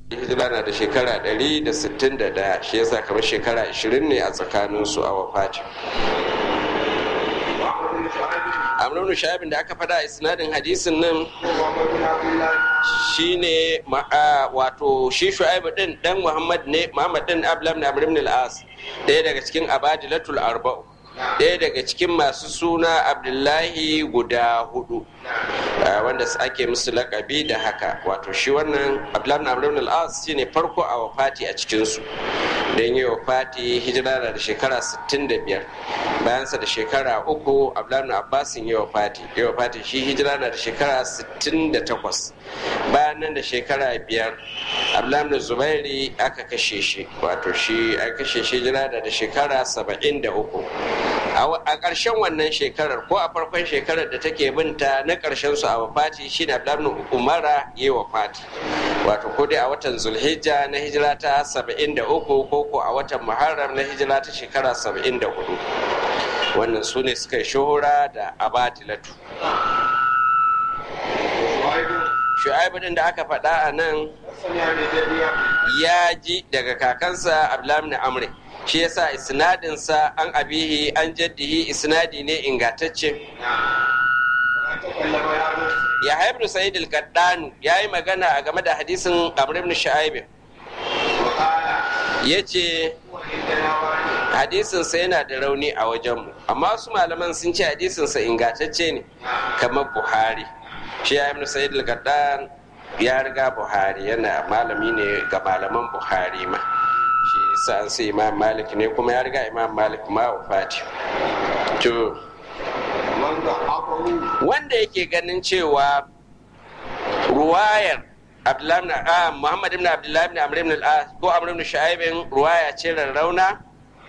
hijira na da shekara 161 shi yasa kamar shekara 20 ne a tsakaninsu a wafati amrunu shabin da aka faɗa a isnadin hadisin nan shine wato shi shu'aibu din dan muhammad ne muhammad din ablam na amr ibn al-as ɗaya daga cikin abadilatul arba'u ɗaya daga cikin masu suna abdullahi guda hudu wanda ake musu lakabi da haka wato shi wannan abdullahi na amr ibn al-as shine farko a wafati a cikinsu don yi wafati hijira da shekara 65 bayansa da shekara uku abdullahi abbasin yi wafati yi wafati shi hijira na da shekara 68 bayan nan da shekara biyar abdullahi zubairi aka kashe shi wato shi aka kashe shi hijira da da shekara 73 a ƙarshen wannan shekarar ko a farkon shekarar da take binta na ƙarshen su a wafati shi ne abdullahi umara yi wafati wato ko dai a watan zulhijja na hijira ta 73 ko ko a watan muharram na hijira ta shekara 74 wannan su ne suka yi shuhura da abadilatu shu'aibu din da aka faɗa a nan ya ji daga kakansa abdullahi amri shi yasa isnadinsa an abihi an jaddihi isnadi ne ingantacce ya haibru sa'id al-qaddanu ya yi magana a game da hadisin amr ibn shu'aib ya ce hadisinsa yana da rauni a wajenmu amma wasu malaman sun ce hadisinsa ingantacce ne kamar buhari shi ya ibn sa'id al-qaddan ya riga buhari yana malami ne ga malaman buhari ma shi sa an sai imam malik ne kuma ya riga imam malik ma wafati to wanda yake ganin cewa ruwayar Muhammad ibn Abdullahi ibn Amr ibn al-As ko Amr ibn Shu'aib ruwaya ce rarrauna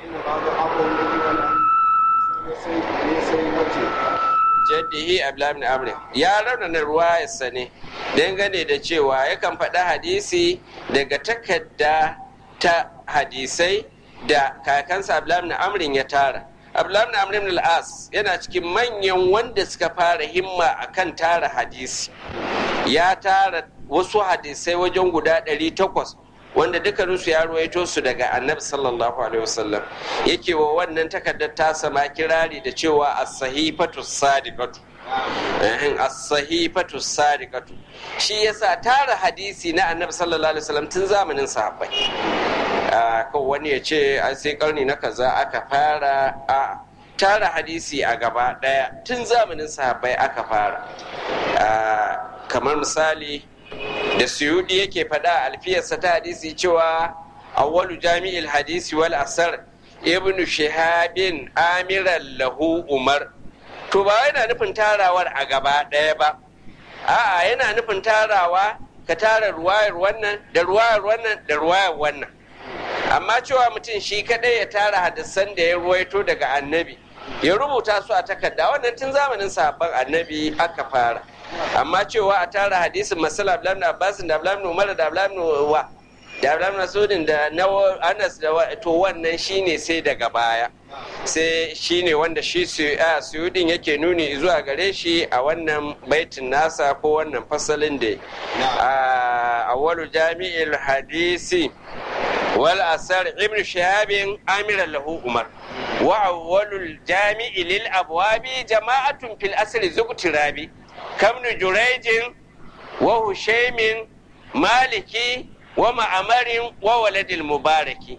jaddihi Abdullahi ibn Amr ya raunana ruwayarsa ne dangane da cewa yakan faɗi hadisi daga takarda ta hadisai da kakansa Abdullahi ibn Amr ya tara Abdullahi ibn Amr ibn al-As yana cikin manyan wanda suka fara himma akan tara hadisi ya tara wasu hadisai wajen guda ɗari takwas wanda dukkaninsu ya ruwaito su daga annabi sallallahu alaihi wasallam yake wa wannan takardar ta sama kirari da cewa as-sahifatu sadiqatu as-sahifatu sadiqatu shi yasa tara hadisi na annabi sallallahu alaihi wasallam tun zamanin sahabbai ko wani ya ce an sai karni na kaza aka fara a tara hadisi a gaba daya tun zamanin sahabbai aka fara kamar misali da suyudi yake faɗa alfiyarsa ta hadisi cewa awwalu jami'il hadisi wal asar ibn shihabin amiran lahu umar to ba yana nufin tarawar a gaba ɗaya ba a'a yana nufin tarawa ka tara ruwayar wannan da ruwayar wannan da ruwayar wannan amma cewa mutum shi kadai ya tara hadisan da ya ruwaito daga annabi ya rubuta su a takarda wannan tun zamanin sahabban annabi aka fara amma cewa a tara hadisin masala abdullahi abbas da abdullahi umar da abdullahi wa da abdullahi masudin da na anas da to wannan shine sai daga baya sai shine wanda shi suyudin yake nuni zuwa gare shi a wannan baitin nasa ko wannan fasalin da a awwalu jami'il hadisi wal asar ibn shahabin amiran lahu umar wa awwalul jami'i lil abwabi jama'atun fil asri zuqtirabi kamnu jurejin wa hushaimin maliki wa ma'amarin wa waladil mubaraki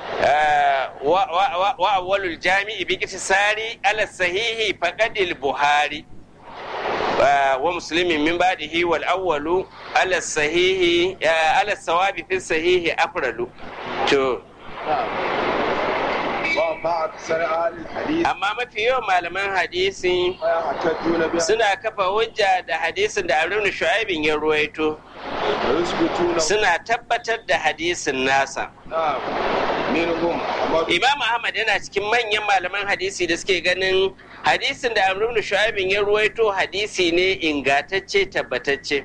wa awwalul jami'i bi sari ala sahihi faqadil buhari wa muslimin min ba'dihi wal awwalu ala sahihi ala sawabi fi sahihi afralu to amma mafi yawan malaman hadisi suna kafa hujja da hadisin da abin shu'aibin ya ruwaito suna tabbatar da hadisin nasa imam ahmad yana cikin manyan malaman hadisi da suke ganin hadisin da amrun shu'aibin ya ruwaito hadisi ne ingatacce tabbatacce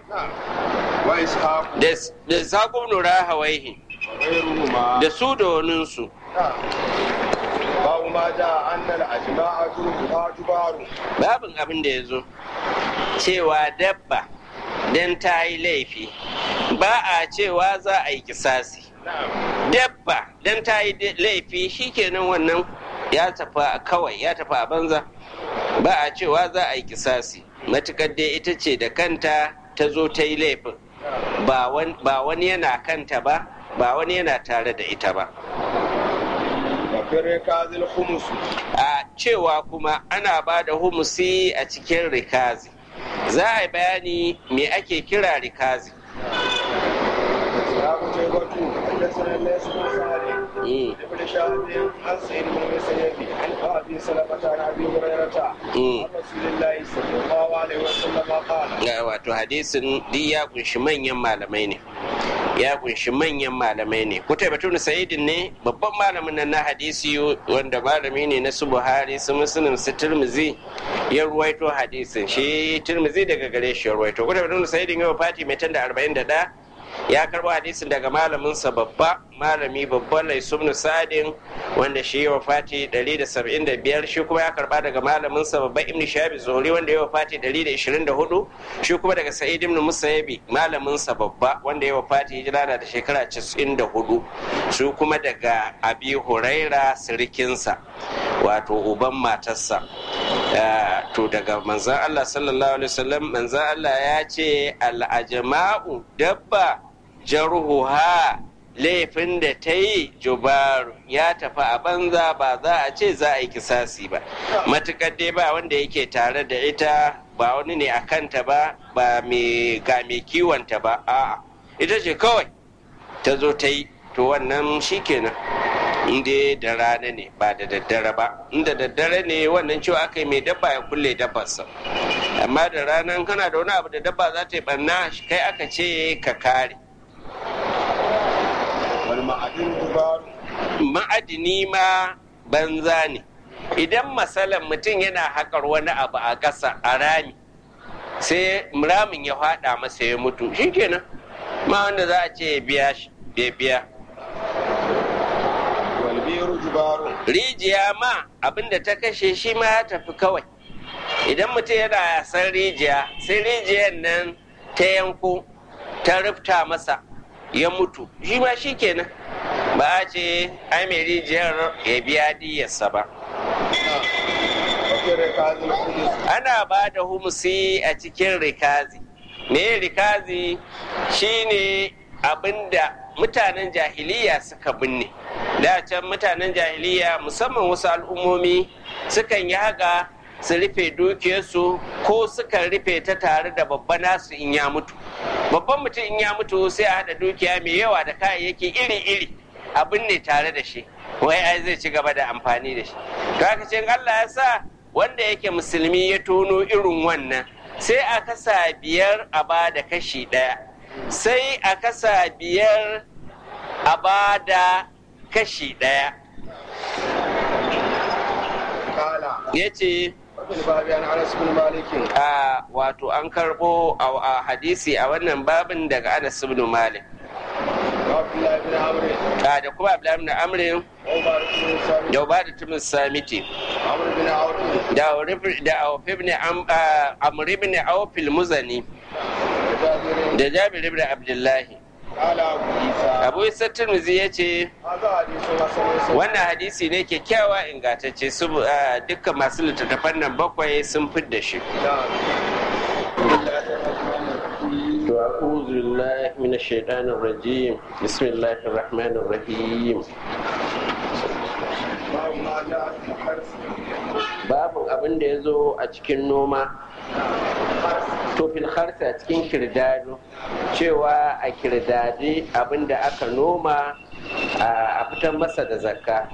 da saƙon nura hawaihi da su da waninsu babu ma da annal ajma'atu tubaru babin abin da ya zo cewa dabba don ta yi laifi ba a cewa za a yi kisasi dabba dan ta yi laifi shikenan wannan ya tafi kawai ya tafi a banza ba a cewa za a yi kisasi matukar dai ita ce da kanta ta zo ta yi laifin ba wani yana kanta ba ba wani yana tare da ita ba a cewa kuma ana ba da humusi a cikin rikazi za a yi bayani me ake kira rikazi ابن شهاب عن سعيد بن المسيب عن ابي سلمه عن ابي هريره عن رسول الله صلى الله عليه وسلم قال wato hadisin duk ya kunshi manyan malamai ne ya kunshi manyan malamai ne kutai batun sa'idin ne babban malamin nan na hadisi wanda malami ne na su buhari su muslim su turmizi ya ruwaito hadisin shi turmizi daga gare shi ya ruwaito kutai batun sa'idin yau fati mai tanda arba'in da ɗaya ya karbo hadisin daga malaminsa babba malami babban laisubnu sadin wanda shi ya wafati 175 shi kuma ya karba daga malaminsa babba ibn shabi zori wanda ya wafati 124 shi kuma daga sa'id ibn musayyabi malaminsa babba wanda ya wafati hijira da shekara 94 shi kuma daga abi huraira sirikinsa wato uban matarsa to daga manzan Allah sallallahu alaihi wasallam manzan Allah ya ce al'ajama'u dabba jarhuha laifin da ta yi jubaru ya tafi a banza ba za a ce za a yi kisasi ba matukar dai ba wanda yake tare da ita ba wani ne a kanta ba ba ga mai kiwonta ba a'a ita ce kawai ta zo ta yi to wannan shikenan inda da rana ne ba da daddare ba inda daddare ne wannan cewa aka yi mai dabba ya kulle dabbarsa amma da ranar kana da wani abu da dabba za ta yi barna kai aka ce ka kare ma'adini ma banza ne idan masalan mutum yana haƙar wani abu a ƙasa a rami sai ramin ya faɗa masa ya mutu shikenan ma wanda za a ce ya biya shi biya rijiya ma abinda ta kashe shi ma ya tafi kawai idan mutum yana yasan rijiya sai rijiyar nan ta yanko ta rufta masa ya mutu shi ma shi kenan ba a ce ai mai rijiyar ya biya diyarsa ba ana ba da humusi a cikin rikazi me rikazi shine abinda mutanen jahiliya suka binne da can mutanen jahiliya musamman wasu al'ummomi sukan yi haka su rufe dukiyarsu ko sukan rufe ta tare da babba nasu in ya mutu babban mutum in ya mutu sai a haɗa dukiya mai yawa da kayayyaki iri-iri a binne tare da shi wai ai zai ci gaba da amfani da shi to Allah ya sa wanda yake musulmi ya tono irin wannan sai a kasa biyar a ba da kashi ɗaya sai a kasa biyar a ba da kashi ɗaya ya ce a wato an karɓo a hadisi a wannan babin daga anas ibn malik a da kuma abdullahi ibn amrin da ba da tumin samiti da auf ibn amr ibn auf muzani da jabir ibn abdullahi abu isa turmuzi ya ce wannan hadisi ne kyakkyawa ingantacce su dukkan masu littattafan nan bakwai sun fidda shi أعوذ بالله من الشيطان الرجيم بسم الله الرحمن الرحيم babin abin da ya zo a cikin noma to fil harsa a cikin kirdado cewa a kirdadi abin da aka noma a fitar masa da zakka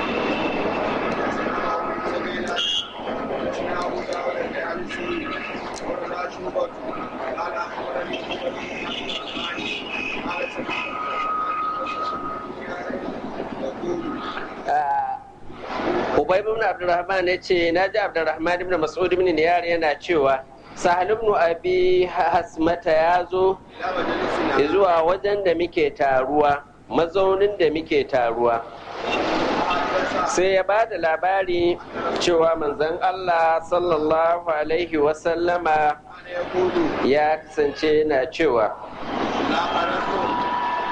Ubay ibn Abdurrahman ya ce na ji Abdurrahman ibn Mas'ud ibn Niyar yana cewa Sahal ibn Abi Hasmata ya zo zuwa wajen da muke taruwa mazaunin da muke taruwa sai ya ba da labari cewa manzon Allah sallallahu alaihi wasallama ya kasance yana cewa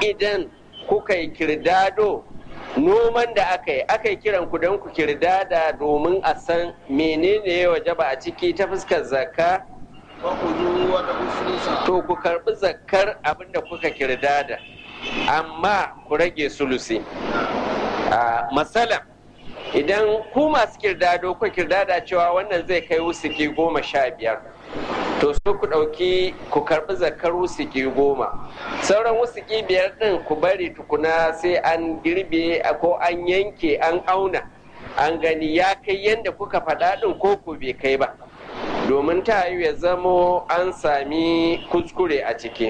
idan kuka yi kirdado noman da aka yi aka yi kiran ku don ku kirdada domin a san menene ya wajaba a ciki ta fuskar zakka فخذوا ودعوا الثلث to ku karbi zakkar abin da kuka kirdada amma ku rage sulusi a masalan idan ku masu kirdado ku kirdada cewa wannan zai kai wusuki goma sha biyar to so ku ɗauki ku karɓi zakar wusuki goma sauran wusuki biyar ɗin ku bari tukuna sai an girbe ko an yanke an auna an gani ya kai yadda kuka faɗa ɗin ko ku bai kai ba domin ta yi ya zamo an sami kuskure a ciki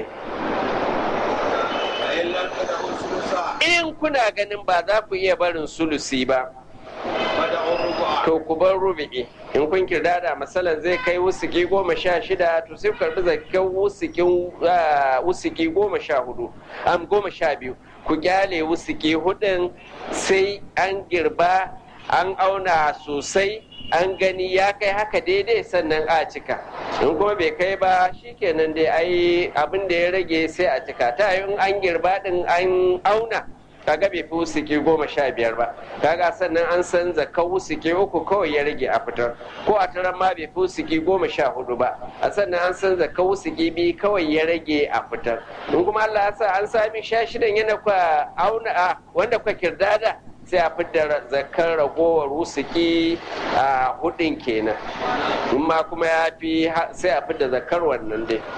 فإن لم تدعوا الثلث in kuna ganin ba za ku iya barin sulusi ba فدعوا الربع to ku bar rubi'i in kun kirdada masalan zai kai wusuki goma sha shida to sai ku karbi zakkan wusukin ah, wusuki goma sha hudu am goma sha biyu ku gyale wusuki hudun sai an girba an auna sosai an gani ya kai haka daidai sannan a cika in kuma bai kai ba shikenan dai ai abin da ya rage sai a cika ta yi in an girba din an auna kaga bai fi wusuki goma sha biyar ba kaga sannan an san zakka wusuki uku kawai ya rage a fitar ko a taron ma bai fi wusuki goma sha hudu ba a sannan an san zakka wusuki biyu kawai ya rage a fitar in kuma Allah ya sa an sami sha shidan yana kwa auna a wanda kwa kirdada sai a fitar zakkar ragowar wusuki a hudun kenan in ma kuma ya fi sai a fitar zakkar wannan dai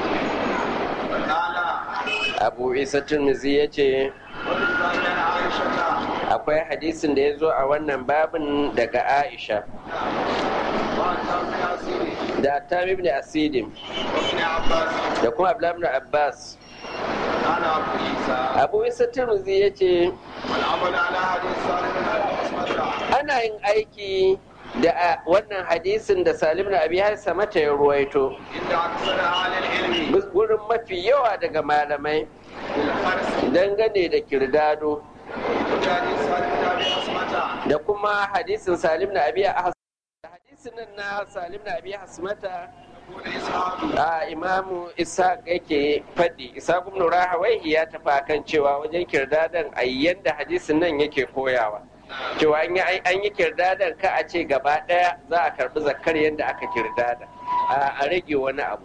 قال abu isa turmizi ya ce وبالباب عن عائشة akwai hadisin da ya zo a wannan babin daga aisha وعن ابن ياسين da tamim ibn asidim وابن عباس da kuma abdullahi ibn abbas قال ابو عيسى abu isa turmuzi ya ce والعمل على حديث صالح بن ابي عصمة ana yin aiki da a wannan hadisin da salim na abi harsa mata ya ruwaito عند اكثر اهل العلم gurin mafi yawa daga malamai بالحرص dangane da kirdado وحديث صالح بن ابي عصمة da kuma hadisin salim na abi Has- da hadisin nan na salim na abi hasmata يقول اسحاق a imamu isa yake faɗi isa ibn rahawaihi ya tafi akan cewa wajen kirdadan a yanda hadisin nan yake koyawa cewa an yi an yi kirdadan ka a ce gaba ɗaya za a karɓi zakar yadda aka kirdada a a rage wani abu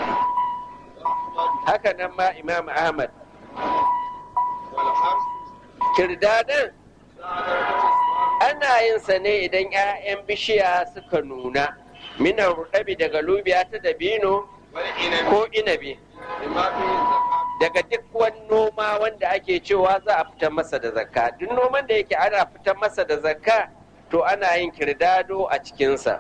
haka nan ma imam ahmad والحرص kirdadan على درجة الصلاة ana yin sa ne idan 'ya'yan bishiya suka nuna minan rudabi daga lubiya ta dabino والعنب ko inabi بما فيه الزكاة daga duk wani noma wanda ake cewa za a fitar masa da zakka duk noman da yake ana fitar masa da zakka to ana yin kirdado a cikinsa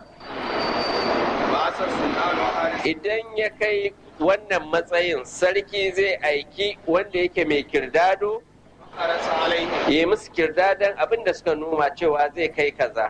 وأسر سلطان وحارس idan ya kai wannan matsayin sarki zai aiki wanda yake mai kirdado حرس عليه ya yi musu kirdadan abin da suka noma cewa zai kai kaza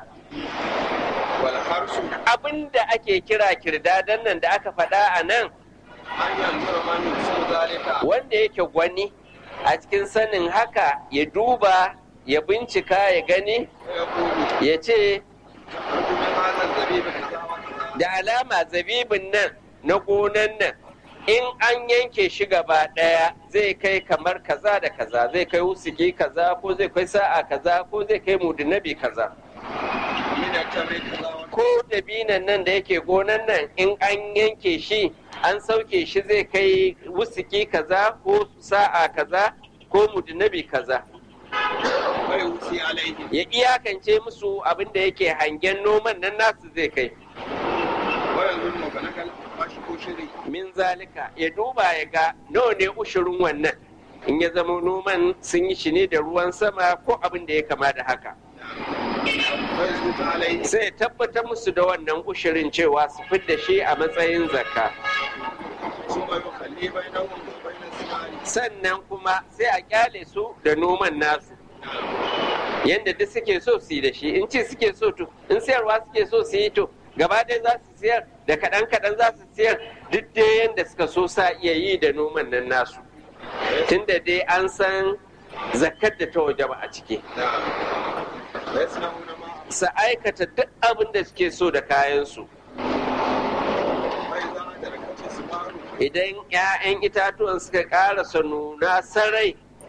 والحرس abin da ake kira kirdadan nan da aka faɗa a nan أن ينظر من يحسن ذلك wanda yake gwani a cikin sanin haka ya duba ya bincika ya gani ويقول ya ce أرجو من هذا الزبيب كذا وكذا da alama zabibin nan na gonan nan in an yanke shi gaba ɗaya zai kai kamar kaza da kaza zai kai wusuki kaza ko zai kai sa'a kaza ko zai kai mudunabi kaza من التمر كذا وكذا ko dabinan nan da yake gonan nan in an yanke shi an sauke shi zai kai wusuki kaza ko sa'a kaza ko mudunabi kaza ويوصي عليه ya iyakance musu abin da yake hangen noman nan nasu zai kai ويظن بلغ الفشك شري min zalika ya duba ya ga nawa ne ushirin wannan in ya zama noman sun yi shi ne da ruwan sama ko abin da ya kama da haka ويثبت عليه sai ya tabbatar musu da wannan ushirin cewa su fidda shi a matsayin zakka ثم يخلي بينهم وبين الثمار sannan kuma sai a kyale su da noman nasu yadda duk suke so su yi da shi in ci suke so to in siyarwa suke so su yi to gaba ɗaya za su siyar da kaɗan kaɗan za su siyar duk dai yadda suka so sa iya yi da noman nan nasu tunda dai an san zakkar da ta wajaba a ciki نعم ويصنعون ما su aikata duk abin da suke so da kayansu فإذا أدركت الثمار idan 'ya'yan itatuwan suka ƙarasa nuna sarai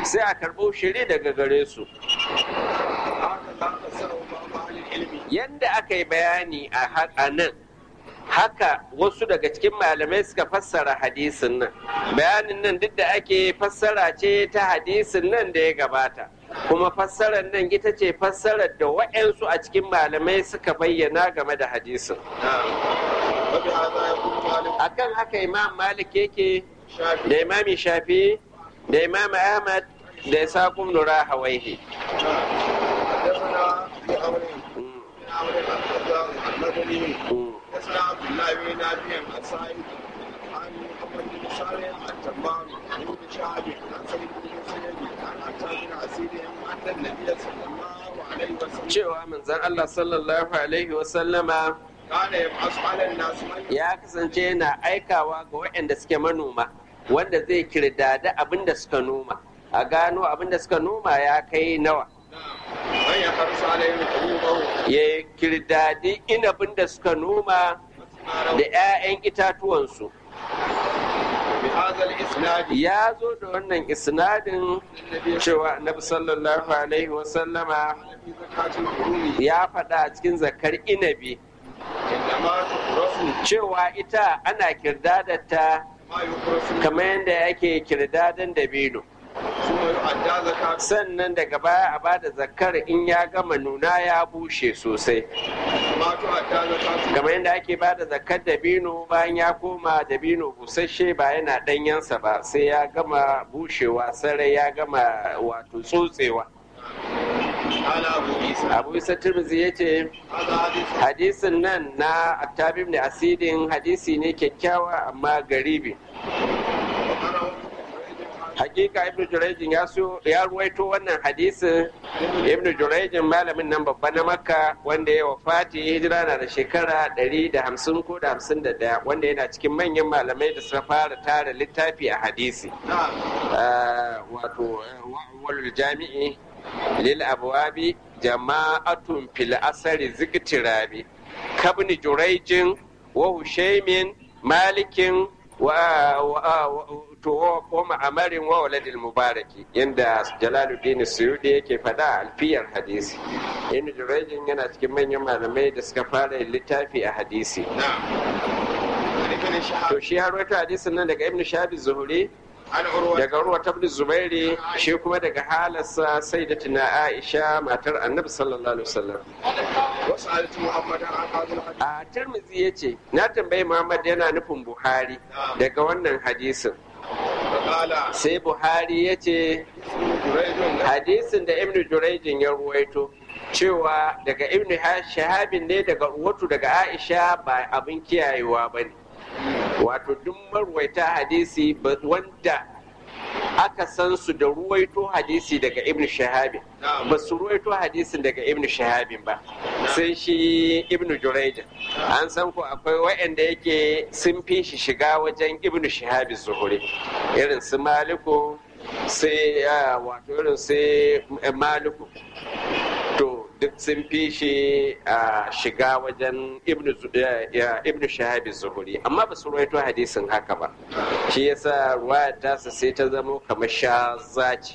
sai a karɓo shiri daga gare su هكذا فسره بعض اهل العلم yadda aka yi bayani a haka nan haka wasu daga cikin malamai suka fassara hadisin nan bayanin nan duk da ake fassara ce ta hadisin nan da ya gabata kuma fassarar nan ita ce fassarar da wa'yansu a cikin malamai suka bayyana game da hadisin نعم وبهذا يقول مالك akan haka imam malik yake شافعي da imami shafi da imam ahmad da isaqum nura hawaihi حدثنا ابو عمرو بن عمرو الخزاع المدني حدثنا عبد الله بن نافع عن سعيد عن محمد بن صالح عن تمام عن ابن شهاب عن سعيد بن مسيب عن عتاب بن عسير ان النبي صلى الله عليه وسلم cewa manzon Allah sallallahu alaihi wasallama كان يبعث على الناس من ya kasance yana aikawa ga waɗanda suke manoma wanda zai kirdada abin da suka noma a gano abin da suka noma ya kai nawa من يحرص عليهم حبوبه ya kirdadi inabin da suka noma da 'ya'yan itatuwansu بهذا الاسناد ya zo da wannan isnadin النبي cewa annabi sallallahu alaihi wasallama في زكاة القرون ya faɗa a cikin zakar inabi انما تخرس cewa ita ana kirdadata ما يخرس kamar yadda yake kirdadan dabino ثم يؤدى زكاة sannan daga baya a bada zakar in ya gama nuna ya bushe sosai ما تؤدى زكاة kamar yadda ake bada zakar dabino bayan ya koma dabino busasshe ba yana ɗanyensa ba sai ya gama bushewa sarai ya gama wato tsotsewa قال أبو عيسى abu isa turmizi ya ce هذا حديث hadisin nan na attabim ne asidin hadisi ne kyakkyawa amma garibi وقرأه hakika ibnu jurayjin ya so ya ruwaito wannan hadisin ibnu jurayjin malamin nan babba na makka wanda ya wafati hijira na da shekara 150 ko da 51 wanda yana cikin manyan malamai da suka fara tara littafi a hadisi نعم Ah, wato wa'awwalul jami'i lil abwabi jama'atun fil asari ziktirabi kabni jurayjin wa hushaymin malikin wa wa- wa- to wa wa ma'amarin wa waladil mubaraki yanda jalaluddin suyudi yake faɗa a alfiyar hadisi ibn jurayjin yana cikin manyan malamai da suka fara yin littafi a hadisi نعم عن ابن شهاب to shi har wata hadisin nan daga ibn shabi zuhuri عن عروة daga ruwa tabni zubairi shi kuma daga halarsa sai da tuna aisha matar annabi sallallahu alaihi wasallam وسألت محمد عن هذا الحديث a tirmizi ya ce na tambayi muhammad yana nufin buhari daga wannan hadisin فقال sai buhari ya ce جريج hadisin da ibnu jurayjin ya ruwaito cewa daga ibnu shahabin ne daga uwatu daga aisha ba abin kiyayewa ba ne wato duk marwaita hadisi ba- wanda aka san su da ruwaito hadisi daga ibnu shahabin نعم ba su ruwaito hadisin daga ibnu shahabin ba sai shi ibnu jurayjin an san ko akwai waɗanda yake sun fi shi shiga wajen ibnu shahabin zuhuri irin su maliku sai ah, wato irin sai maliku to duk sun fi shi a shiga wajen ibnu Zu- ya- ya- ibnu shahabin zuhuri amma ba su ruwaito hadisin haka ba shi yasa ruwayar tasa sai ta zamo kamar sha zaci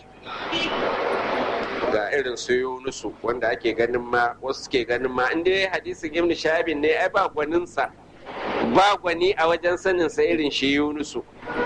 ga irin su yunusu wanda ake ganin ma wasu ke ganin ma inda ya hadisin ibn shahabin ne ai ba gwaninsa ba gwani a wajen sanin sa irin shi yunusu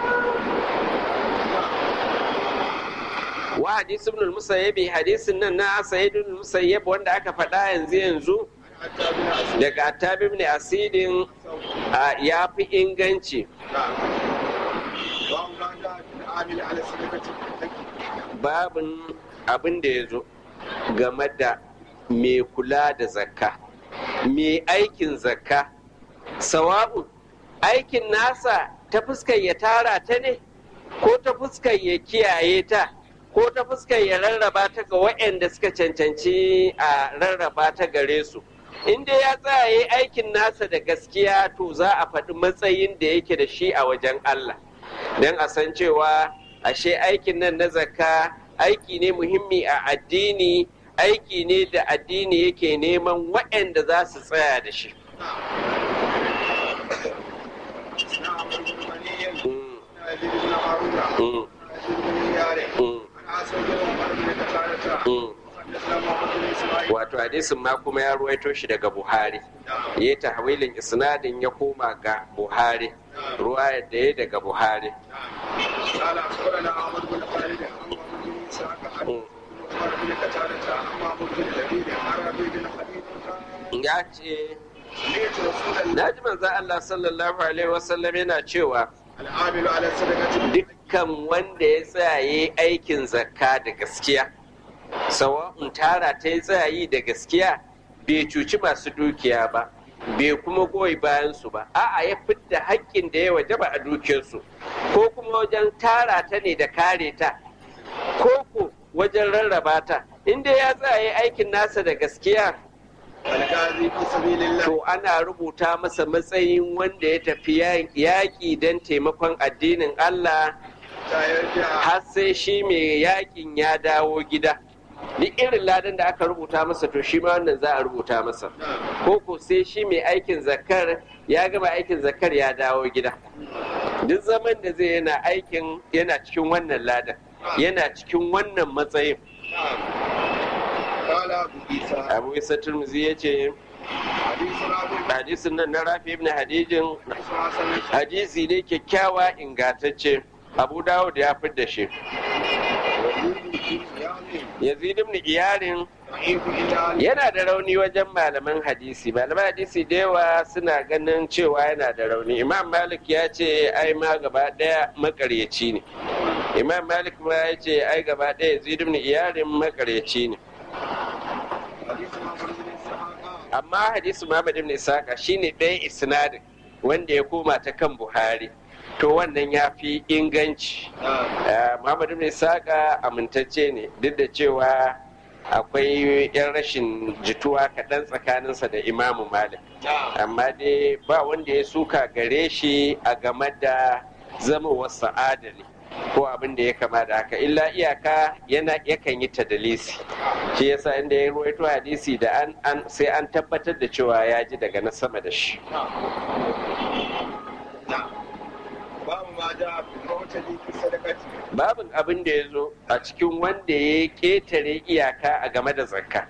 wa hadis ibn al-musayyib hadisin nan na sayyid ibn musayyib wanda aka faɗa yanzu yanzu حتى بن أسود daga attabi ibn asidin a, ya fi inganci نعم وأن جاء في العامل على صدقة babin abin da ya zo game da mai kula da zakka mai aikin zakka sawa'un aikin nasa ta fuskar ya tara ta ne ko ta fuskar ya kiyaye ta ko ta fuskar ya rarraba ta ga waɗanda suka cancanci a rarraba ta gare su in dai ya tsaya ya yi aikin nasa da gaskiya to za a faɗi matsayin da yake da shi a wajen Allah don a san cewa ashe aikin nan na zakka aiki ne muhimmi a addini aiki ne da addini yake neman waɗanda za su tsaya da shi نعم بن غني Mm, يزيد بن هارون mm, يزيد بن ياري mm, عن عاصم Mm. حدثنا محمد بن اسماعيل wato hadisin ma kuma ya ruwaito shi daga buhari نعم ya tahwilin isnadin ya koma ga buhari ruwayar da ya daga buhari قال اخبرنا احمد بن خالد عن محمد بن اسحاق عن Mm. عمر بن قتادة عن محمود بن لبيد عن ربيع بن خليل قال ya ce سمعت رسول الله na ji manzan Allah sallallahu alaihi wasallam yana cewa العامل على الصدقة dukkan wanda ya tsaye aikin zakka da gaskiya sawa'un tara ta yi tsayi da gaskiya bai cuci masu dukiya ba bai kuma goyi bayansu ba a'a ya fidda haƙƙin da ya wajaba a dukiyarsu ko kuma wajen tara ta ne da kare ta ko ko wajen rarraba ta inda ya tsaye aikin nasa da gaskiya الغازي في سبيل الله to ana rubuta masa matsayin wanda ya tafi yaƙi don taimakon addinin Allah حتى يرجع har sai shi mai yaƙin ya dawo gida duk irin ladan da aka rubuta masa to shi ma wannan za a rubuta masa نعم ko ko sai shi mai aikin zakar ya gama aikin zakar ya dawo gida duk zaman da zai yana aikin yana cikin wannan ladan yana cikin wannan matsayin نعم قال ابو عيسى abu isa turmuzi ya ce حديث رابع hadisin nan na rafi ibn hadijin حديث حسن hadisi ne kyakkyawa ingantacce abu dawud ya da shi يعني yazid ibn iyarin ضعيف الا yana da rauni wajen malaman hadisi malaman hadisi da yawa suna ganin cewa yana da rauni imam malik ya ce ai ma gaba daya makaryaci ne imam malik ma ya ce ai gaba daya yazid ibn iyarin makaryaci ne حديث محمد بن اسحاق amma hadisi muhammad ibn isaka shine ɗaya isnadin wanda ya koma ta kan buhari to wannan ya fi inganci نعم Eh, Muhammad ibn Isaka amintacce ne duk da cewa akwai yan rashin jituwa kaɗan tsakaninsa da Imamu Malik نعم amma dai ba wanda ya suka gare shi a game da zama wasu adali ko abin da ya kama da haka illa iyaka yana yakan yi tadalisi shi yasa inda ya ruwaito hadisi da an, an sai an tabbatar da cewa ya ji daga na sama da shi نعم باب ما جاء في المعتدي في الصدقة babin abin da ya zo a cikin wanda ya ƙetare iyaka a game da zakka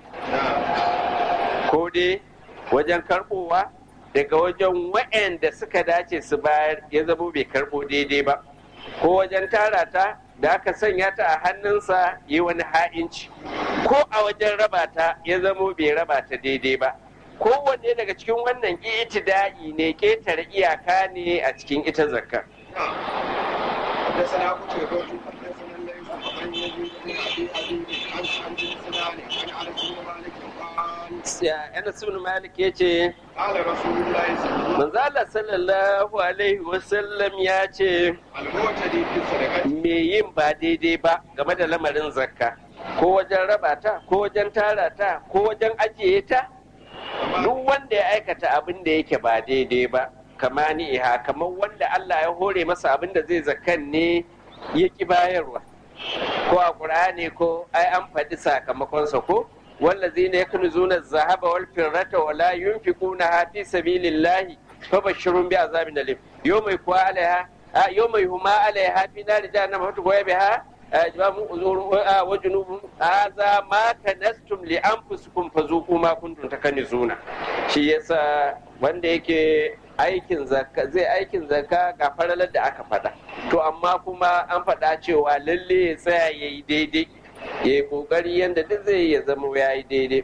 نعم ko dai wajen karbowa daga wajen waɗanda suka dace su bayar ya zamo bai karbo daidai ba ko wajen tara ta da aka sanya ta a hannunsa yi wani ha'inci ko a wajen raba ta ya zamo bai raba ta daidai ba kowanne daga cikin wannan itida'i ne ƙetare iyaka ne a cikin ita zakka نعم حدثنا قتيبة حدثنا الليث عن يزيد بن ابي حبيب عن عن بن سنان عن انس بن مالك قال Ya Anas ibn Malik yace قال رسول الله صلى الله manzo Allah sallallahu alaihi wasallam ya ce المعتدي في الصدقة me yin ba daidai ba game da lamarin zakka ko wajen raba ta ko wajen tara ta ko wajen ajiye ta duk wanda ya aikata abin da yake ba daidai ba kama ni iha kamar wanda Allah ya hore masa abin da zai zakkan ne ya ki bayarwa ko a ƙur'ani ko ai an faɗi sakamakonsa ko wallazina yaknuzuna az-zahaba wal fiddata wa la yunfiquna fi sabilillahi fabashshirhum bi azabin alim yawma yakwa alaiha yawma yuhma alaiha fi nari jahannama fatugwa biha ajbamu uzuru wa junubum hadha ma kanastum li anfusikum fazuqu ma kuntum takanizuna shi yasa wanda yake aikin zakka zai aikin zakka ga faralar da aka faɗa to amma kuma an faɗa cewa lalle ya tsaya ya yi daidai ya yi ƙoƙari yadda duk zai ya zama ya yi daidai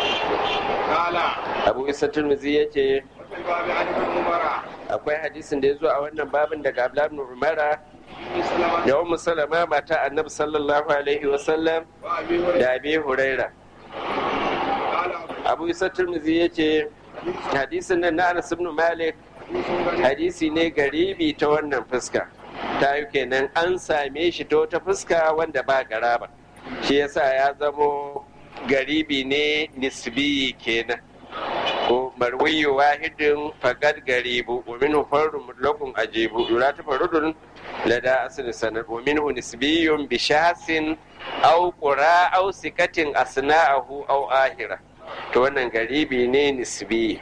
قال abu isa turmuzi ya ce وفي الباب عن ابن عمر akwai hadisin da ya zo a wannan babin daga abdullahi ibn umara بن سلمة da ummu salama mata annabi sallallahu alaihi wasallam وابي هريرة da abi huraira قال abu isa turmuzi ya ce hadisin nan na anas ibn malik حديث غريب hadisi ne garibi ta wannan fuska ta yi kenan an same shi ta wata fuska wanda ba garaba shi yasa ya zamo garibi ne nisbi kenan ko marwiyu wahidin fagad garibu wa minhu fardu mutlaqun ajibu yura ta farudun lada asli sanad wa minhu nisbiyun bi shasin aw qura aw sikatin asna'ahu aw ahira to wannan garibi ne nisbi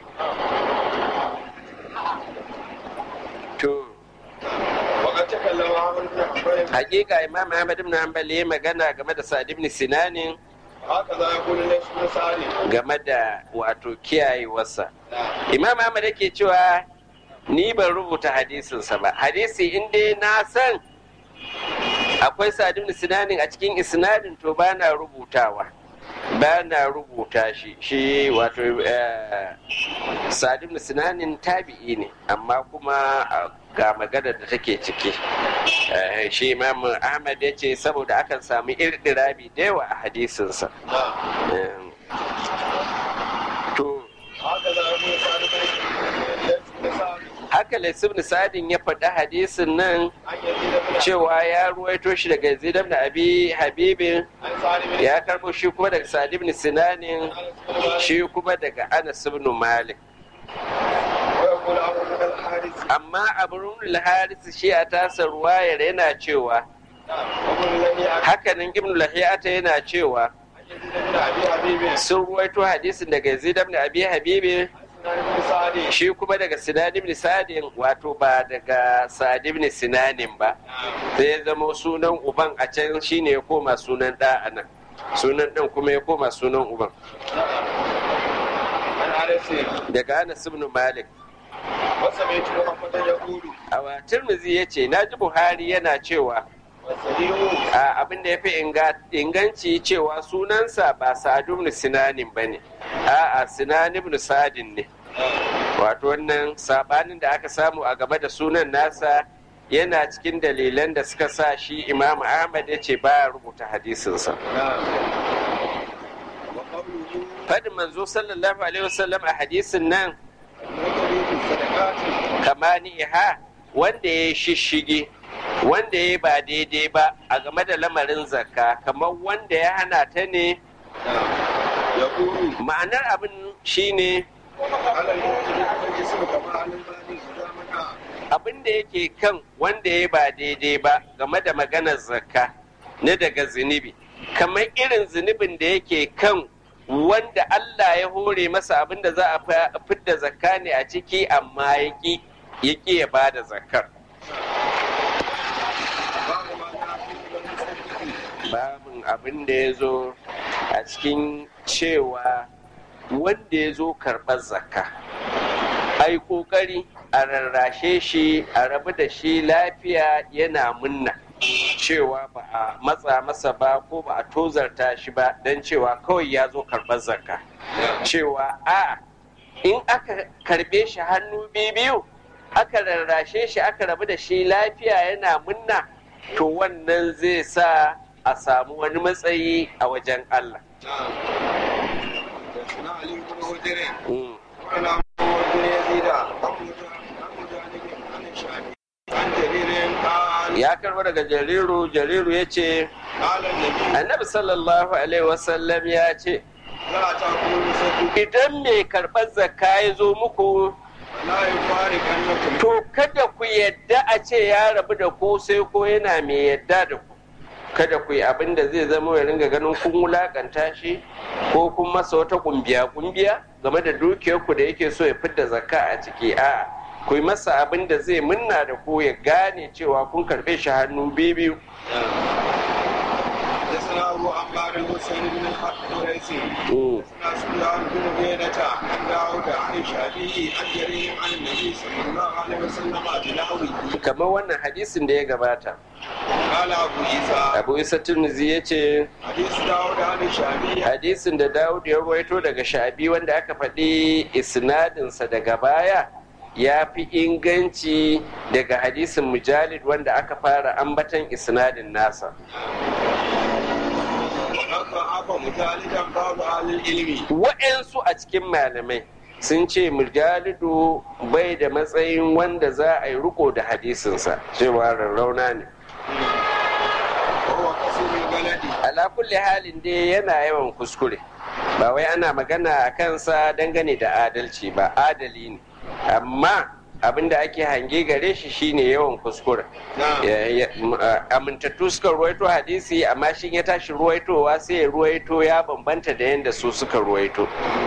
to وقد تكلم عمرو بن حنبل hakika imam ahmad ibn hanbal ya magana game da sa'ad ibn sinanin haka za ya kula da shi misali game da wato kiyayewarsa imam ahmad yake cewa ni ban rubuta hadisinsa ba hadisi in dai na san akwai sadin sinanin a cikin isnadin to ba na rubutawa ba na rubuta shi shi wato sadin sinanin tabi'i ne amma kuma ga maganar da take ciki shi imam ahmad ya ce saboda akan sami irdirabi da yawa a hadisinsa to haka za ya kula sa'adu da shi misali haka laisib sadin ya faɗi hadisin nan an yanzu da muna cewa ya ruwaito shi daga yazid ibn abi habibin an sa'adu da ya karbo shi kuma daga sa'id ibn sinanin shi kuma daga anas ibn malik ويقول أبو بكر الحارث amma abu al-haris shi a tasa ruwayar yana cewa وقل لم يعرف hakanan ibn lahiyata yana cewa أن يزيد بن أبي حبيب sun ruwaito hadisin daga yazid ibn abi habibin عن سنان بن سعد shi kuma daga sinan ibn sadin wato ba daga sa'id ibn sinanin ba sai ya zama sunan uban a can shine ya koma sunan ɗa a nan sunan ɗan kuma ya koma sunan uban عن أنس daga anas ibn malik وسمعت محمد يقول a tirmizi ya ce na ji buhari yana cewa والصديق a abin da ya fi inganci cewa sunansa ba sa'adu ibn sinanin ba ne a'a sinan ibn sadin ne wato wannan sabanin da aka samu a game da sunan nasa yana cikin dalilan da suka sa shi imam ahmad ya ce baya rubuta hadisinsa وقوله fadin manzo sallallahu alaihi wasallam a hadisin nan المكر في الصدقات kama ni'iha wanda ya shishige wanda ya ba daidai ba a game da lamarin zakka kamar wanda ya hana ta ne يقول ma'anar abin shine على المؤمن الجسم كما على البالغ إذا منع abin da yake kan wanda ya ba daidai ba game da maganar zakka na daga zunubi kamar irin zunubin da yake kan wanda Allah ya hore masa abin da za a fa- fidda zakka ne a ciki amma ya ƙi ya ƙi ya ba da zakkar باب ما جاء في المسلمين babin abin da ya zo a cikin cewa wanda ya zo karɓar zakka ai ƙoƙari a rarrashe shi a rabu da shi lafiya yana munna cewa ba a matsa masa ba ko ba a tozarta shi ba don cewa kawai ya zo karɓar zakka cewa a in aka karɓe shi hannu biyu aka rarrashe shi aka rabu da shi lafiya yana munna to wannan zai sa a samu wani matsayi a wajen Allah. حدثنا علي بن هجر Mm. وعن عمرو بن يزيد عن مجاهد عن الشعبي عن جرير قال Ya karba daga jariru, jariru ya ce, قال النبي Annabi sallallahu Alaihi wasallam ya ce, لا تأكلوا صدق Idan mai karɓar zakka ya zo muku, ولا يفارقنكم to kada ku yadda a ce ya rabu da ku sai ko yana mai yadda da ku. Kada ku yi abin da zai zama ya ringa ganin kun wulakanta shi ko kun masa wata kumbiya-kumbiya game da dukiyarku da yake so ya fidda zakka a ciki a'a ku yi masa abin da zai munna da ku ya gane cewa kun karɓe shi hannu biyu حدثنا أبو عمار الحسين بن الحريثي Mm. حدثنا سفيان بن عيينة عن داود عن الشافعي عن جرير عن النبي صلى الله عليه وسلم بنحوه kamar wannan hadisin da ya gabata قال أبو عيسى abu isa tunuzi ya ce حديث داود عن الشافعي hadisin da dawud ya ruwaito daga shabi wanda aka faɗi isnadinsa daga baya ya fi inganci daga hadisin mujalid wanda aka fara ambatan isnadin nasa وقد ضعف مجالدا بعض أهل العلم wa'yansu a cikin malamai sun ce mujalidu bai da matsayin wanda za a yi riko da hadisinsa cewa rarrauna ne وهو قصير البلد ala kulli halin dai yana yawan kuskure ba wai ana magana a kansa dangane da adalci ba adali ne amma abin da ake hange gare shi shine yawan kuskure نعم Ya- ya- m- a- amintattu suka ruwaito hadisi amma shi ya tashi ruwaitowa sai ya ruwaito ya bambanta da yadda su suka ruwaito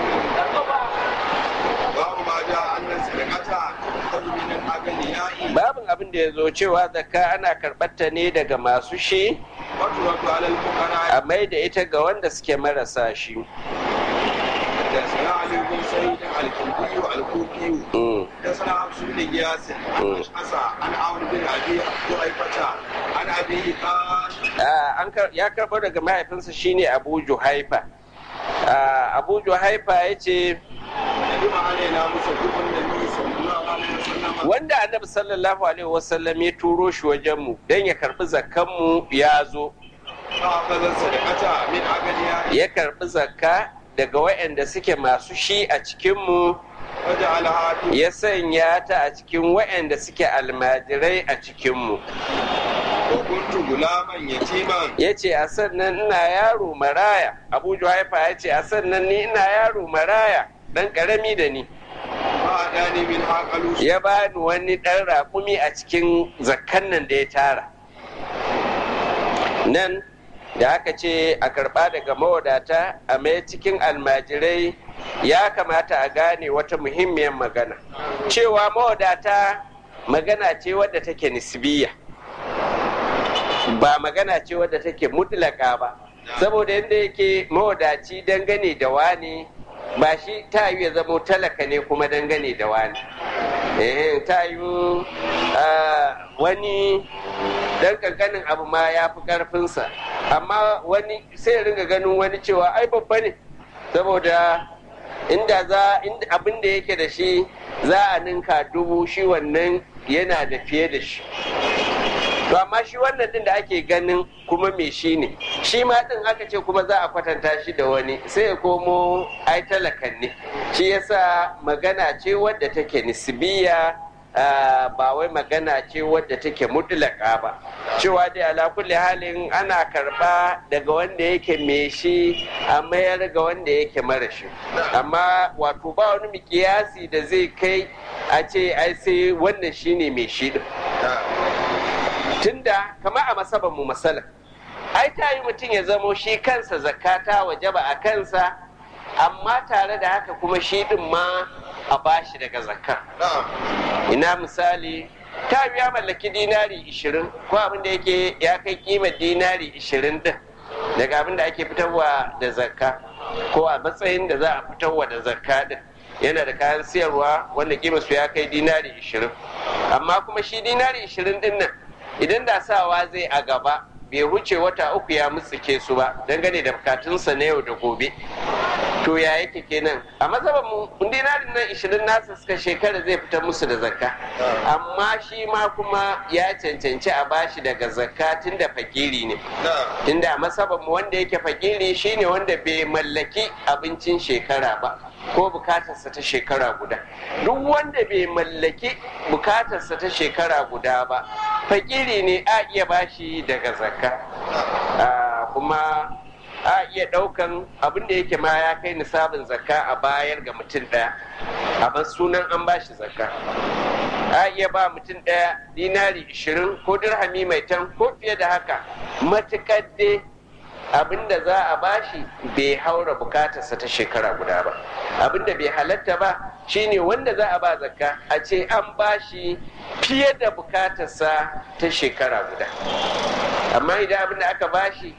باب ما جاء أن السرقة تؤخذ من الأغنياء babin abin da ya zo cewa zakka ana karɓar ta ne daga masu shi وترد على الفقراء a mai da ita ga wanda suke marasa shi حدثنا علي بن سعيد الكوفي الكوفي Mm. حدثنا حفص بن غياث عن اشعث عن عمرو بن ابي جحيفه عن ابيه قال Ah, an kar- ya karɓo daga mahaifinsa shine abu juhaifa Ah, abu juhaifa ya ce ندم علينا مصدق النبي صلى الله عليه وسلم wanda annabi sallallahu alaihi wasallam ya turo shi wajenmu don ya karɓi zakkanmu ya zo فاخذ الصدقه من اغنياء ya karɓi zakka daga waɗanda suke masu shi a cikinmu وجعلها في ya sanya ta a cikin waɗanda suke almajirai a cikinmu وكنت غلاما يتيما ya ce a sannan ina yaro maraya abu juhaifa ya ce a sannan ni ina yaro maraya ɗan ƙarami da ni فأتاني من قالوا ya bani wani ɗan raƙumi a cikin zakkan nan da ya tara nan da aka ce a karɓa daga mawadata a mai cikin almajirai ya kamata a gane wata muhimmiyar magana cewa mawadata magana ce wadda take nisbiya ba magana ce wadda take mutlaka ba saboda yadda yake mawadaci dangane da wani ba shi ta yi ya zamo talaka ne kuma dangane da wani eh ta yi wani dan kankanin abu ma ya fi karfinsa amma wani sai ya ringa ganin wani cewa ai babba ne saboda inda za inda abin da yake da shi za a ninka dubu shi wannan yana da fiye da shi to amma shi wannan din da ake ganin kuma me shi ne shi ma din aka ce kuma za a kwatanta shi da wani sai ya komo ai talakan ne shi yasa magana ce wadda take nisbiya ah, ba wai magana ce wadda take mutlaka ba cewa dai ala kulli halin ana karba daga wanda yake me shi a mayar ga wanda yake mara shi amma wato ba wani mikiyasi da zai kai a ce ai sai wannan shine mai shi din tunda kama a masaban mu masala ai ta yi mutum ya zamo shi kansa zakata wajaba a kansa amma tare da haka kuma shi din ma a bashi daga zakka ina misali ta ya mallaki dinari 20 ko abin da yake ya kai kimar dinari 20 din daga abin da ake fitarwa da zakka ko a matsayin da za a fitarwa da zakka din yana da kayan siyarwa wanda kimar su ya kai dinari 20 amma kuma shi dinari 20 din nan idan da sawa zai a gaba bai wuce wata uku ya mutsike su ba dangane da bukatunsa na yau da gobe to ya yake kenan a mazhaban mu dinarin nan 20 nasa suka shekara zai fitar musu da zakka amma shi ma kuma ya cancanci a bashi daga zakka tun da fakiri ne tunda a mazhaban mu wanda yake fakiri shine wanda bai mallaki abincin shekara ba ko bukatarsa ta shekara guda duk wanda bai mallaki bukatarsa ta shekara guda ba fakiri ne a iya bashi daga zakka Ah, kuma a iya ɗaukan abin da yake ma ya kai nisabin zakka a bayar ga mutum ɗaya a ban sunan an bashi zakka a iya ba mutum ɗaya dinari ishirin ko dirhami mai tan ko fiye da haka matuƙar dai abin da za a bashi bai haura bukatarsa ta shekara guda ba abin da bai halatta ba shine wanda za a ba zakka a ce an bashi fiye da bukatarsa ta shekara guda amma idan abin da aka bashi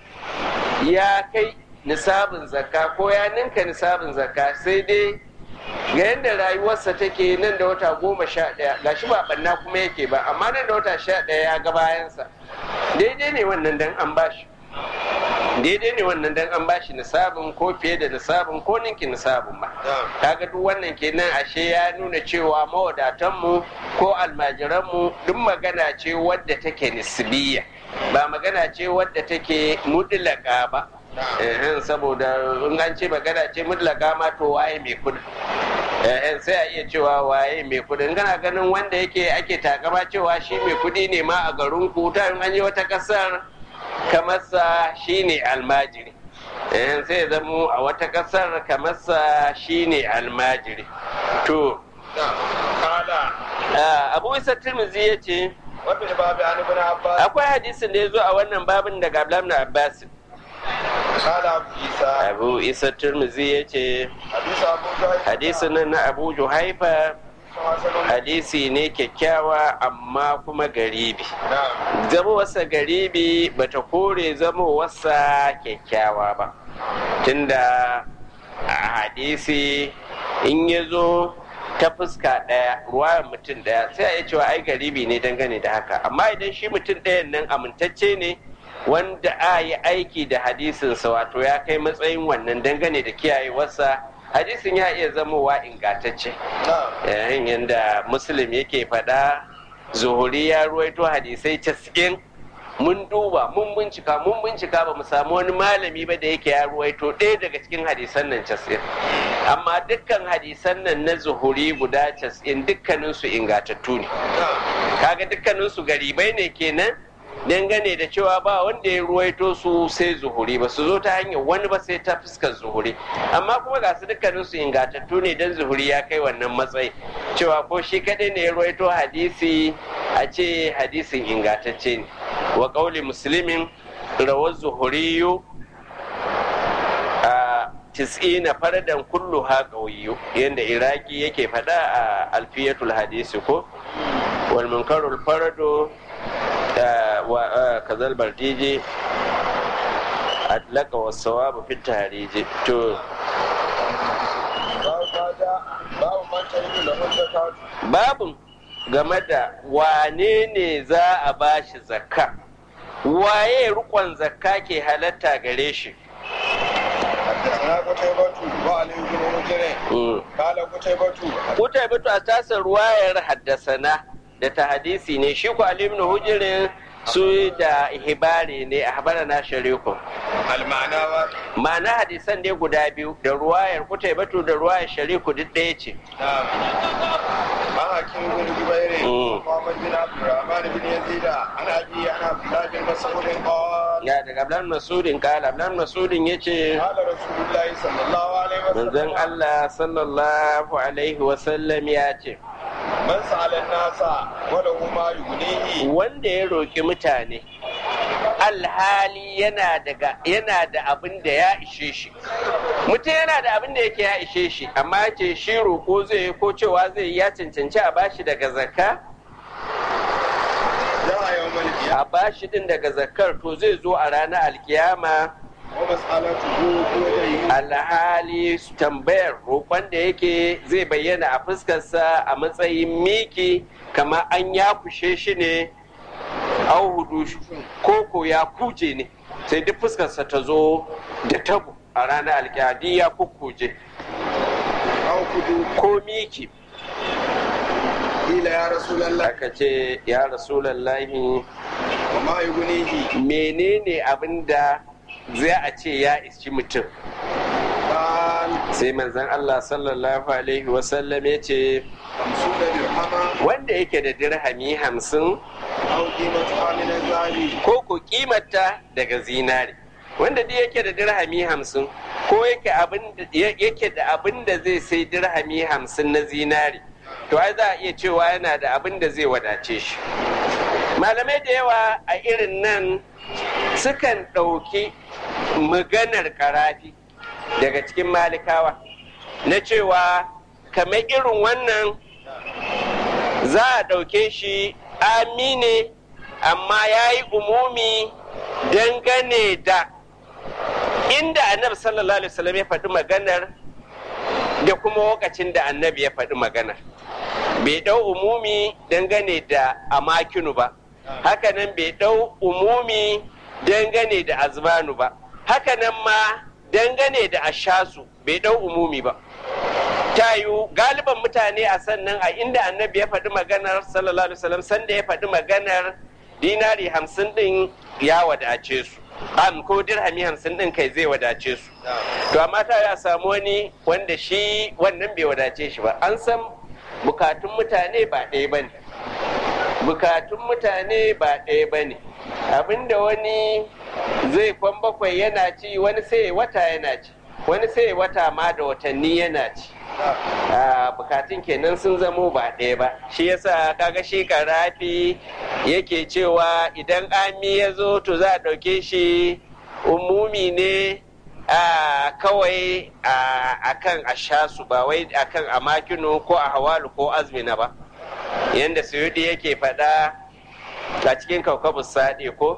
ya kai nisabin zakka ko ya ninka nisabin zakka sai dai ga yadda rayuwarsa take nan da wata goma sha ɗaya gashi ba ɓanna kuma yake ba amma nan da wata sha ɗaya ya ga bayansa daidai ne wannan dan an bashi daidai ne wannan dan an bashi nisabin ko fiye da nisabin ko ninki nisabin ba kaga duk wannan kenan ashe ya nuna cewa mawadatanmu ko almajiranmu duk magana ce wadda take nisbiya ba magana ce wadda take mutlaka ba ehen saboda in an ce magana ce mutlaka ma to waye mai kudi ehen sai a iya cewa waye mai kudi in kana ganin wanda yake ake takama cewa shi mai kudi ne ma a garin ku ta in an je wata kasar kamarsa shine almajiri ehen sai ya zamo a wata kasar kamarsa shine almajiri to Kala. ah, abu isa tirmizi ya ce Wafin babu an ibn Abbas. akwai hadisin da ya zo a wannan babin daga abdullahi ibn abbas Kala Abu Isa. abu isa tirmizi ya ce Hadisa Abu Juhayf. hadisin nan na abu juhaifa hadisi ne kyakkyawa amma kuma garibi zamowarsa garibi bata kore zamowarsa kyakkyawa ba tunda a hadisi in ya zo ta fuska ɗaya ruwayar mutum ɗaya sai a iya cewa ai garibi ne dangane da haka amma idan shi mutum ɗayan nan amintacce ne wanda a yi aiki da hadisinsa wato ya kai matsayin wannan dangane da kiyayewarsa hadisin ya iya zamowa ingantacce yayin yadda muslim yake faɗa zuhuri ya ruwaito hadisai casa'in mun duba mun bincika mun bincika ba mu samu wani malami ba da yake ya ruwaito ɗaya daga cikin hadisan nan casa'in amma dukkan hadisan nan na zuhuri guda casa'in dukkaninsu ingatattu ne kaga dukkaninsu garibai ne kenan dangane da cewa ba wanda ya ruwaito su sai zuhuri ba su zo ta hanyar wani ba sai ta fuskar zuhuri amma kuma ga su dukkanin su ingantattu ne dan zuhuri ya kai wannan matsayi cewa ko shi kadai ne ya ruwaito hadisi a ce hadisin ingantacce ne wa qauli muslimin rawar zuhuriyu a tis'ina faradan kullu ha qawiyu yanda iraki yake faɗa a alfiyatul hadisi ko wal munkarul faradu وكذا البرديجي أدلك والصواب في التهريج تو babin game da wane ne za a ba shi zakka waye rukon zakka ke halatta gare shi حدثنا قتيبة وعلي بن مجرم قال قتيبة Kutaibatu a tasar ruwayar haddasana da ta hadisi ne shi ku Ali ibn Hujirin su da hibari ne a habara na shariku. المعنى واحد Ma'ana hadisan ne guda biyu da ruwayar Kutaibatu da ruwayar shariku duk ɗaya ce. نعم عن حكيم بن جبير مم. محمد بن عبد الرحمن بن يزيد عن ابي عن عبد الله بن مسعود قال Ya daga Ablan Masudin kala Ablan Masudin ya ce قال رسول الله صلى الله عليه manzon وسلم Allah sallallahu alaihi wasallam ya ce من سأل الناس وله ما يغنيه wanda ya roƙi mutane alhali yana daga yana da abin da ya ishe shi mutum yana da abin da yake ya ishe shi amma ya ce shi roƙo zai yi ko cewa zai yi ya cancanci a bashi daga zakka جاء يوم القيامة a bashi din daga zakkar to zai zo a ranar alkiyama ومسألته بيده alhali tambayar roƙon da yake zai bayyana a fuskarsa a matsayin miki kamar an ya kushe shi ne au hudu ko ko ya kuje ne sai duk fuskarsa ta zo da tabo a ranar alkiyadi ya kukkuje أو كدو ko miki قيل يا رسول الله aka ce ya rasulallahi وما يغنيه menene abin da zai a ce ya ishi mutum قال sai manzon Allah sallallahu alaihi wasallam ya ce خمسون درهما wanda yake da dirhami hamsin أو قيمتها من الذهب ko ko kimata daga zinari wanda duk yake da dirhami hamsin ko yake abin da- ya- yake da abin da zai sai dirhami hamsin na zinari to ai za a iya cewa yana da abin da zai wadace shi malamai da yawa a irin nan sukan ɗauki maganar karafi daga cikin malikawa na cewa kamar irin wannan za a ɗauke shi amine amma ya yi umumi dangane da inda annabi sallallahu alaihi wasallam ya faɗi maganar da kuma lokacin da annabi ya faɗi maganar bai ɗau umumi dangane da amakinu ba hakanan bai ɗau umumi dangane da azmanu ba hakanan ma dangane da ashasu bai ɗau umumi ba tayu galiban mutane a sannan a inda annabi ya faɗi maganar sallallahu alaihi wasallam sanda ya faɗi maganar dinari hamsin ɗin ya wadace su am ko dirhami hamsin ɗin kai zai wadace su to amma ta ya samu wani wanda shi wannan bai wadace shi ba an san bukatun mutane ba ɗaya ba ne bukatun mutane ba ɗaya ba ne abinda wani zai kwan bakwai yana ci wani sai wata yana ci wani sai wata ma da watanni yana ci a bukatun kenan sun zamo ba ɗaya ba shi yasa kaga shi karafi yake cewa idan ami ya zo to za a ɗauke shi umumi ne a kawai a kan a sha su ba wai a kan a makinu ko a hawalu ko azmina ba yadda suyudi yake faɗa a cikin kaukabus saɗe ko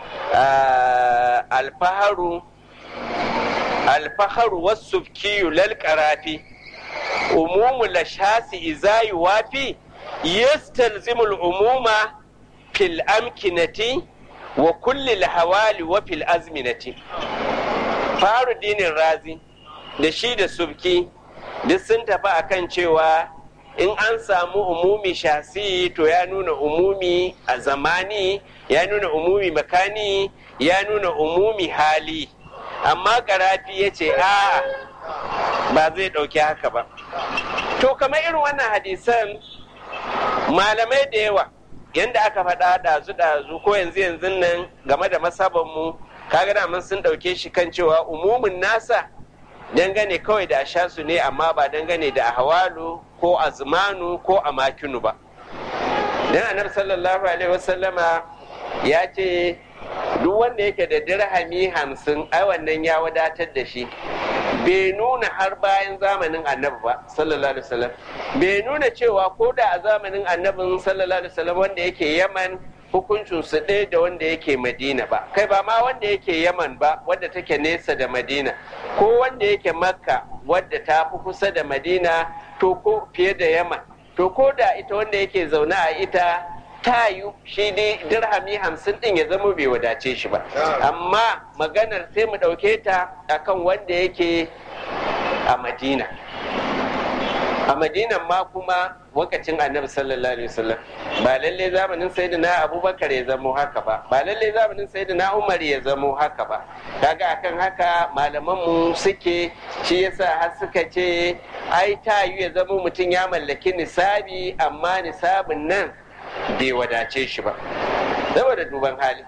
alfaharu alfaharu wasu kiyu lalƙarafi umumu lashasi izayi wafi yastalzimul umuma fil amkinati wa kulli hawali wa fil azminati faru dinin razi da shi da subki duk sun tafi akan cewa in an samu umumi shasi to ya nuna umumi a zamani ya nuna umumi makani ya nuna umumi hali amma karafi ya ce a ba zai ɗauki haka ba to kamar irin wannan hadisan malamai da yawa yadda aka faɗa ɗazu-ɗazu ko yanzu yanzu nan game da masabanmu kaga da mun sun ɗauke shi kan cewa umumin nasa dangane kawai da sha su ne amma ba dangane da hawalu ko azmanu ko amakinu ba dan annabi sallallahu alaihi wasallama ya ce duk wanda yake da dirhami hamsin ai wannan ya wadatar da shi bai nuna har bayan zamanin annabi ba sallallahu alaihi wasallam bai nuna cewa ko da a zamanin annabin sallallahu alaihi wasallam wanda yake yaman hukuncin su ɗaya da wanda yake madina ba kai ba ma wanda yake yaman ba wadda take nesa da madina ko wanda yake makka wadda ta fi kusa da madina to ko fiye da yaman to ko da ita wanda yake zaune a ita ta yi shi dai dirhami hamsin din ya zama bai wadace shi ba amma maganar sai mu ɗauke ta akan wanda yake a madina a madinan ma kuma wakacin annabi sallallahu alaihi wasallam ba lalle zamanin sayyidina abubakar ya zamo haka ba ba lalle zamanin sayyidina umar ya zamo haka ba kaga akan haka malaman mu suke shi yasa har suka ce ai ta yi ya zamo mutum ya mallaki nisabi amma nisabin nan bai wadace shi ba saboda duban hali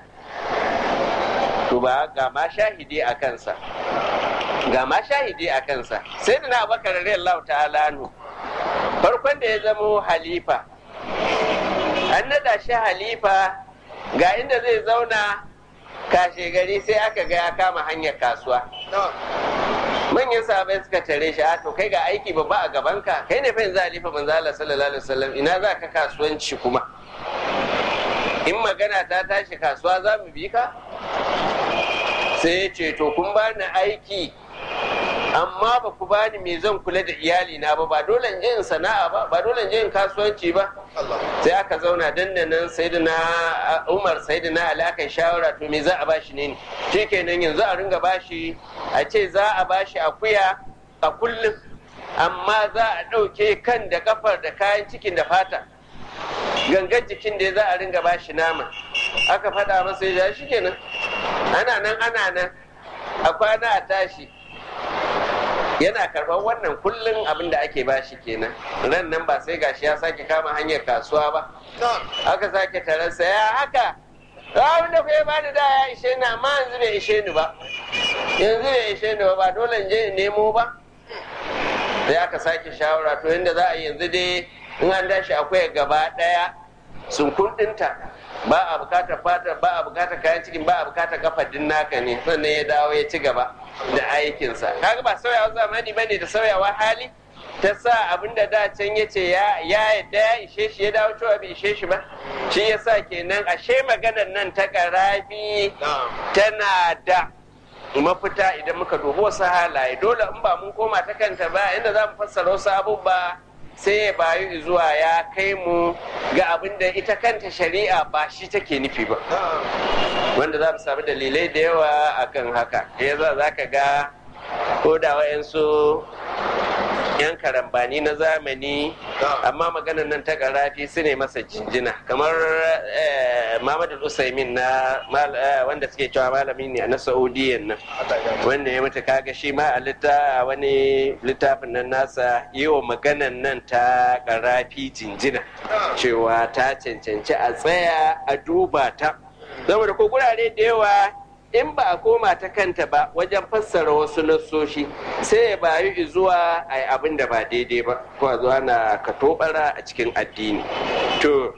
duba ga ma shahidi a kansa ga ma shahidi a kansa sai da na abakar radiyallahu ta'ala anhu farkon da ya zamo halifa an nada shi halifa ga inda zai zauna kashe gari sai aka ga ya kama hanyar kasuwa manyan sahabai suka tare shi to kai ga aiki babba a gabanka kai ne fa yanzu halifa manzo Allah sallallahu alaihi wasallam ina za ka kasuwanci kuma in magana ta tashi kasuwa za mu bi ka sai ya ce to kun bani aiki amma ba ku bani me zan kula da iyali na ba ba dole in je in sana'a ba ba dole in je in kasuwanci ba sai aka zauna dandanan sayyidina Umar sayyidina Ali aka shawara to me za a bashi ne shikenan yanzu a ringa bashi a ce za a bashi akuya a kullum amma za a ɗauke kan da kafar da kayan cikin da fata gangan jikin da za a ringa bashi nama aka faɗa masa ya shi kenan ana nan ana nan a kwana a tashi yana karɓar wannan kullum abin da ake bashi kenan ran nan ba sai gashi ya sake kama hanyar kasuwa ba aka sake taransa ya haka abin da kuwa bani da ya ishe ni amma yanzu bai ishe ni ba yanzu bai ishe ni ba ba dole in je in nemo ba sai aka sake shawara to yadda za a yi yanzu dai in an dashi akwai gaba ɗaya sun kundinta ba a bukatar fata ba a bukatar kayan cikin ba a bukatar kafadin naka ne sannan ya dawo ya ci gaba da aikinsa kaga ba sauyawa zamani bane da sauyawa hali ta sa abin da da can ya ce ya yadda ya ishe shi ya dawo cewa bai ishe shi ba shi ya sa kenan ashe maganar nan ta karabi tana da mafita idan muka dubi wasu halaye dole in ba mun koma ta kanta ba inda za mu fassara wasu abubuwa sai ya bayu zuwa ya kai mu ga abin da ita kanta shari'a ba shi take nufi ba wanda za mu sami dalilai da yawa akan haka ya za za ka ga ko da wayansu yan karambani na zamani amma maganar nan ta karafi su ne masa jinjina kamar Muhammadu Usaimin na wanda suke cewa malami ne na Saudiyan nan wanda ya mutu kaga shi ma a wani littafin nan nasa yi wa maganar nan ta karafi jinjina cewa ta cancanci a tsaya a duba ta saboda ko gurare da yawa in ba a koma ta kanta ba wajen fassara wasu nassoshi sai ya bayu zuwa a yi abin da ba daidai ba ko a zuwa na katobara a cikin addini to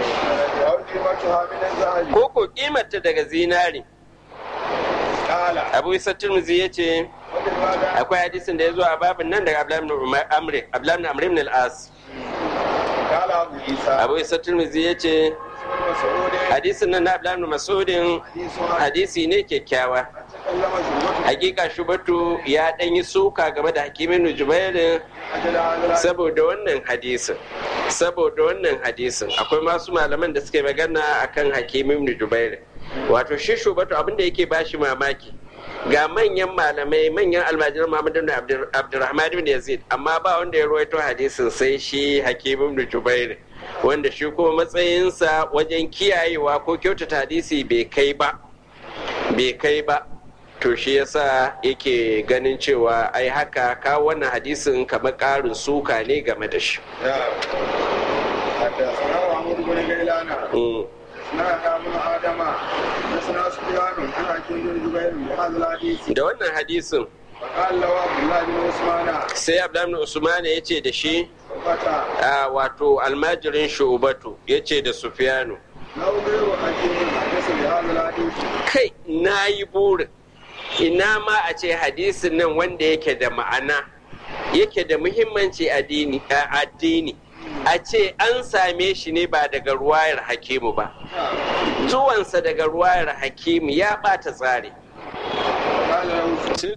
ko ko kimanta daga zinari abu isa turmuzi ya ce وفي الباب akwai hadisin da ya zo a babin nan daga abdullahi ibn Umar- amri abdullahi ibn amr ibn al-as قال أبو عيسى abu isa turmuzi ya ce مسعود hadisin nan na abdullahi ibn mas'udin حديث hadisi ne kyakkyawa تكلم شعبة hakika shubatu ya dan yi suka game da hakimin jubairin أجل هذا saboda wannan hadisin saboda wannan hadisin akwai masu malaman da suke magana akan hakimin jubairin wato shi shubatu abinda yake bashi mamaki ga manyan malamai manyan almajiran Muhammad ibn Abdur- Abdurrahman ibn Yazid amma ba wanda ya ruwaito hadisin sai shi Hakim ibn Jubair wanda shi kuma matsayinsa wajen kiyayewa ko kyautata hadisi bai kai ba bai kai ba to shi yasa yake ganin cewa ai haka ka wannan hadisin kamar ƙarin suka ne game da shi حدثنا محمود بن غيلان Mm. حدثنا ابن ادم حدثنا سفيان عن حكيم بن جبير بهذا الحديث da wannan hadisin فقال له عبد الله بن عثمان sai Abdullahi ibn Usman ya ce da shi فتى a wato almajirin shubatu ya ce da Sufyanu لو غير حكيم حدث بهذا الحديث kai na yi burin ina ma a ce hadisin nan wanda yake da ma'ana yake da muhimmanci addini a addini a ce an same shi ne ba daga ruwayar hakimu ba zuwansa daga ruwayar hakimu ya bata tsari قال له